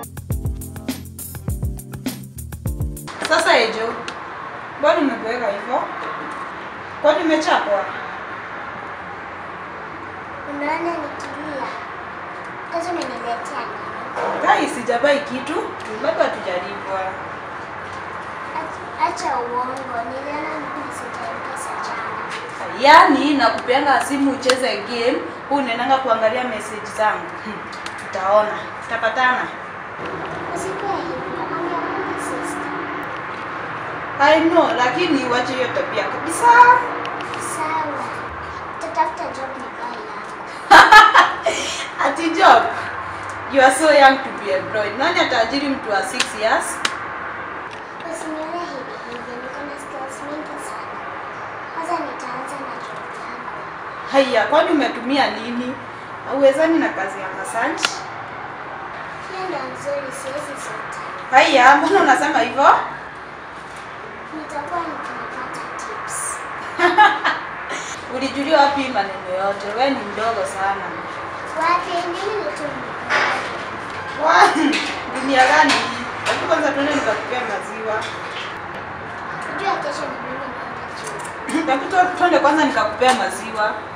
Sasa Ejo, mbona umeboeka hivyo? Kwani umechapwa? Unaona nikilia. Sasa umeniletea nini? Kai, sijabai kitu, bado hatujalipwa. Ach- Acha uongo. Niliona message ya M-Pesa jana. Yaani nakupeanga simu ucheze game, huu unaendanga kuangalia message zangu. Hmm, Tutaona, tutapatana. Usikuwe hivyo. Ongea na sister. I know, lakini uache hiyo tabia kabisa. Sawa. Tutafuta job nikai yako. Ati job. You are so young to be employed. Nani ataajiri mtu wa 6 years? Usinione hivi hivi. Niko na skills mingi sana. Kwanza nitaanza na job yako. Haya, kwani umetumia nini? Uwezani na kazi ya massage? Hiyo ndo nzuri, siwezi sota. Haya, mbona unasema hivyo? Nitakuwa nikipata tips. Ulijulia wapi hii maneno yote? Wewe ni mdogo sana. Wapi mbili tu mikono. Wa, dunia gani hii? Hebu kwanza tuende nikakupea maziwa. Unajua kesho ni mimi naenda chuo. Hebu tu- tuende kwanza nikakupea maziwa.